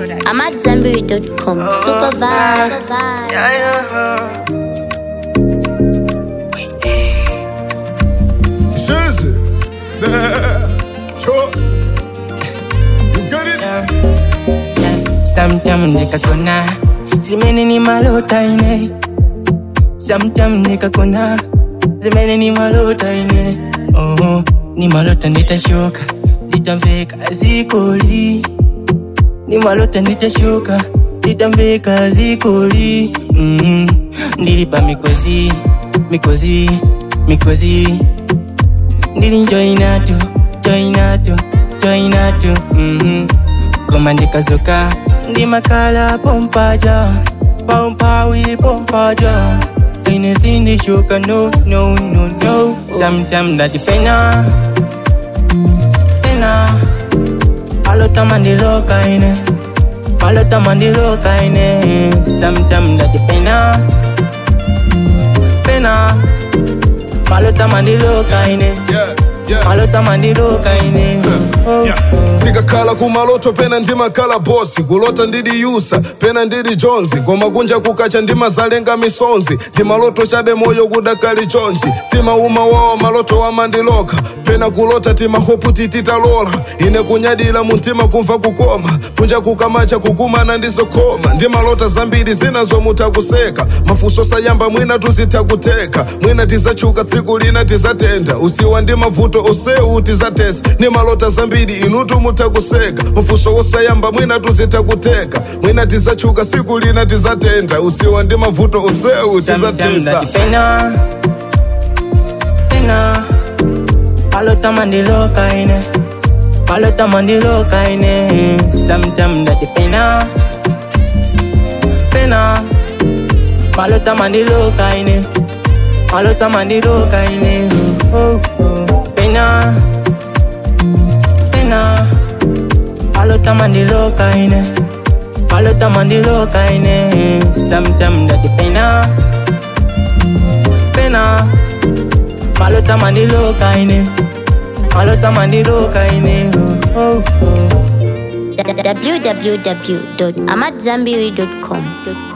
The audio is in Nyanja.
I'm at Zenberry.com. Super vibes. Jersey. Sure. You got it? Sometimes nikakona zimene ni malota ine Sometimes nikakona zimene ni malota ine oh, ni malota nitashuka nitamveka zikoli ni malota nitashuka nitamveka zikoli mm, ndilipa mikozi mikozi mikozi ndili joinatu joinatu joinatu mm-hmm. koma ndikazoka ndimakhala pompaja pompawi pompaja ine sindishuka no no no no sometime ndatipena pena alota mandiloka ine alota mandiloka ine sometime ndatipena pena malota mandiloka ine Yeah, yeah. malota mandiloka ine oh, Yeah. oh. tikakhala kumaloto pena ndimakhala bosi kulota ndidi yusa pena ndidi jonzi koma kunja kukacha ndimazalenga misonzi ndimaloto chabe moyo kudakali chonji timauma wawa maloto wamandiloka pena kulota timahopu tititalola ine kunyadila muntima kumva kukoma kunja kukamacha kukumana ndizokoma ndimalota zambiri zinazomuta kuseka mafuso sayamba mwina tuzitakuteka mwina tizachuka tsiku lina tizatenda usiwa ndi mavuto oseu tizatesa ni malota zambiri inutu mutakuseka mafuso osayamba mwina tuzitakuteka mwina tizachuka siku lina tizatenda usiwa ndi mavuto oseu Sometimes tizatesa ndatipena pena palota mandiloka ine palota mandiloka ine Sometimes ndatipena pena palota mandiloka ine palota mandiloka ine oh, oh. pena pena palota mandiloka ine palota mandiloka ine Sometimes ndatipena pena malota mandiloka ine malota mandiloka ine oh, oh. www.amatzambiri.com.